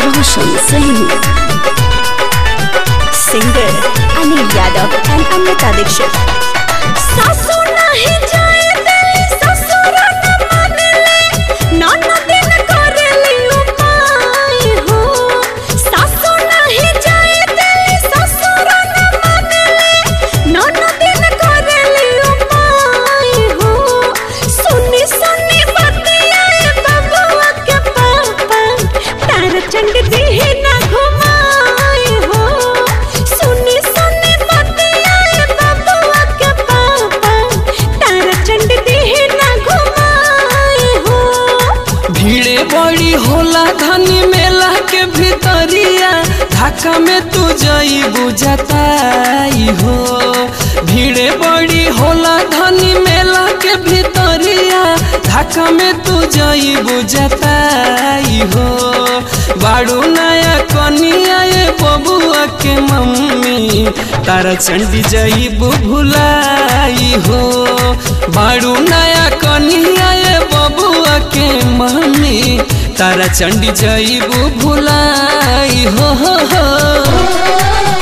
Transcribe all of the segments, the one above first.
Roshan Singh. Singer Anil Yadav and Amrita Dixit. सासू नहीं जाए दिली ससुर न मानेले ननदिन करेली उपाय हो सासू नहीं जाए दिली ससुर न मानेले ननदिन करेली उपाय हो सुनी सुनी बतियाए बबुआ के पापा तार चंड दिही ना घुमाए हो सुनी सुनी बतियाए बबुआ के पापा तार चंड दिही ना घुमाए हो भीड़े बड़ी होला धनी मेला के भीतरिया धक्का में तू जई बुझताई हो भीड़े बड़ी होला धनी मेला के भीतरिया धक्का में तू जई बुझताई हो बाड़ू नया कनिया ये बबुआ के मम्मी तारा चंडी जई भुलाई हो बाड़ू नया कनिया ये बबुआ के मम्मी तारा चंडी जईबू भुलाई हो हो हो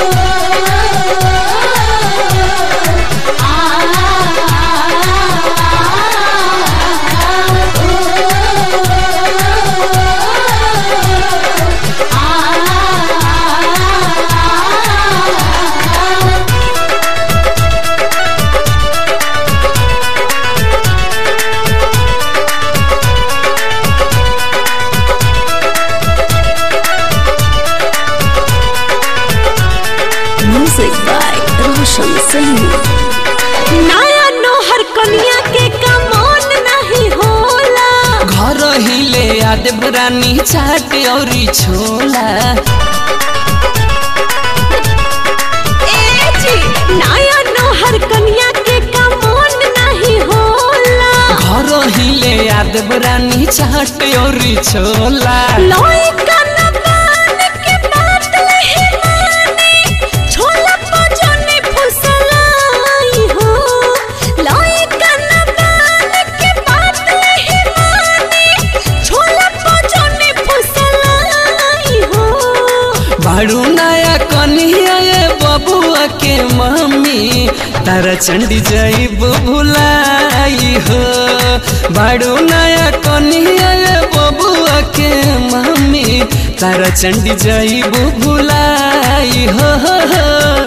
Music by Roshan Singh. नया नोहर कन्या के कमोन नहीं होला घर हिले याद रानी चाट औरी छोला ए जी नया नोहर कन्या के कमोन नहीं होला घर हिले याद रानी चाट औरी छोला लोई कनबान के बात नहीं मानी छोला पजनी फुसलाई हो लोई कनबान के बात नहीं मानी छोला पजनी फुसलाई हो बाड़ू नया कन्हैया ये बबुआ के मम्मी तारा चंडी जईबू भुलाई हो बाड़ू नया कन्हैया ये बबुआ के मम्मी तारा चंडी जईबू भुलाई हो, हो, हो।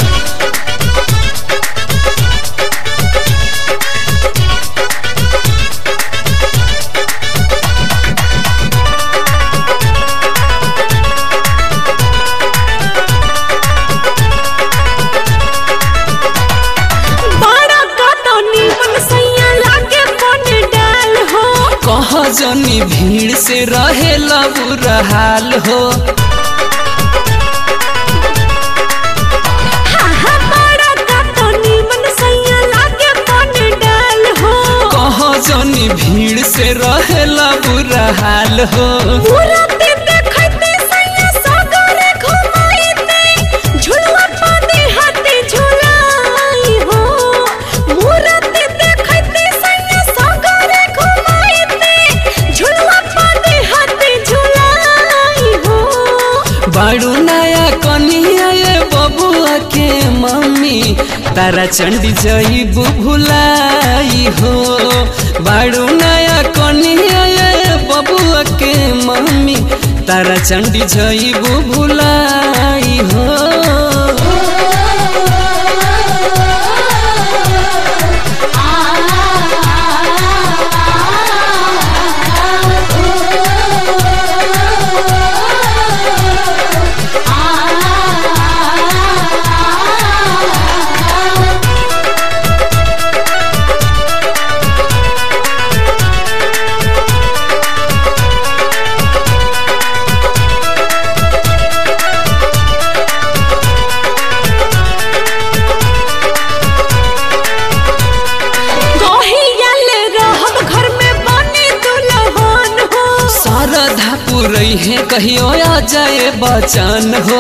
बड़ा कटनी मन सैया लागे बन डाल हो कह जनी भीड़ से रहे बुरा हाल हो हाँ हाँ बड़ा कटनी मन सैया लागे बन डाल हो कह जनी भीड़ से रहे बुरा हाल हो पूरा ते देखते सैया सागरे घुमाईते झुलवा पाते हाथे झुलाई हो मूरत देखते सैया सागरे घुमाईते झुलवा पाते हाथे झुलाई हो बाड़ू नया कन्हैया ये बबुआ के मम्मी तारा चंडी जईबू भुलाई हो बाड़ू नया कन्हैया ये बबुआ के मम्मी तारा चंडी जईबू भुलाई हो गहियल रहब घर में बने दुल्हन हो शारदा पुरई है कहियो आ जाए बचन हो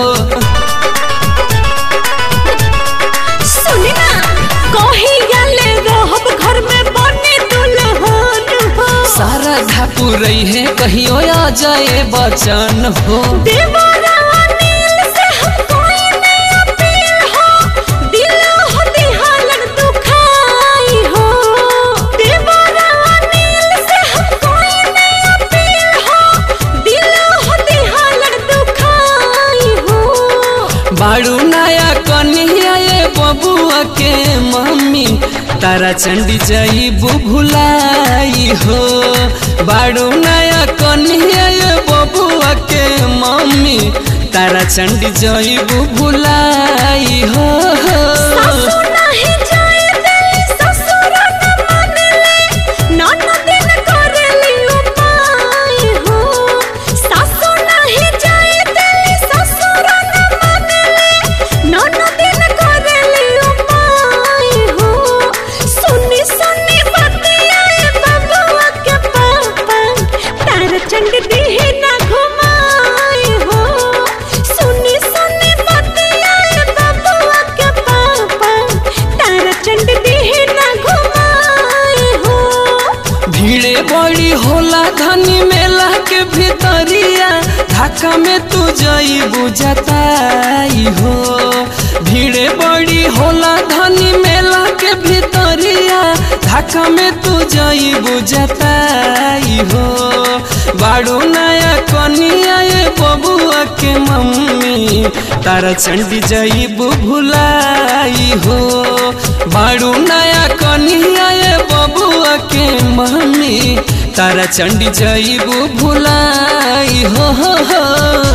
सुनी ना गहियल रहब घर में बने दुल्हन हो शारदा पुरई है कहियो आ जाए बचन हो देवरा नील से हम कोई नहीं अपील हो दिल हो दिहालन दुखाई हो देवरा नील से हम कोई नहीं अपील हो दिल हो दिहालन दुखाई हो बाड़ू नया कन्हैया ये बबुआ के मम्मी तारा चंडी जाइबू भुलाई हो बाड़ू नया कन्हैया ये बबुआ के मम्मी तारा चंडी जाइबू भुलाई हो सासु नाही जाए दिली ससुर न मानेले ननदिन करेली उपाय हो सासु नाही जाए दिली ससुर न मानेले ननदिन करेली उपाय हो सुनी सुनी बतियाए बबुआ के पापा तार चंड दिहे ना घुमाए हो सुनी सुनी बतियाए बबुआ के पापा तार चंड दिहे ना घुमाए हो भीड़े बड़ी होला धनी मेला के भीतरिया ढाका में तू जाइबू जताई हो भीड़े बड़ी होला धनी मेला के भीतरिया ढाका में तू जाइबू जताई हो बाड़ू नया कनिया ये बबुआ के मम्मी तारा चंडी जाइबू भुलाई हो बाड़ू नया कनिया ये बबुआ के मम्मी तारा चंडी जाइबू भुलाई हो, हो, हो।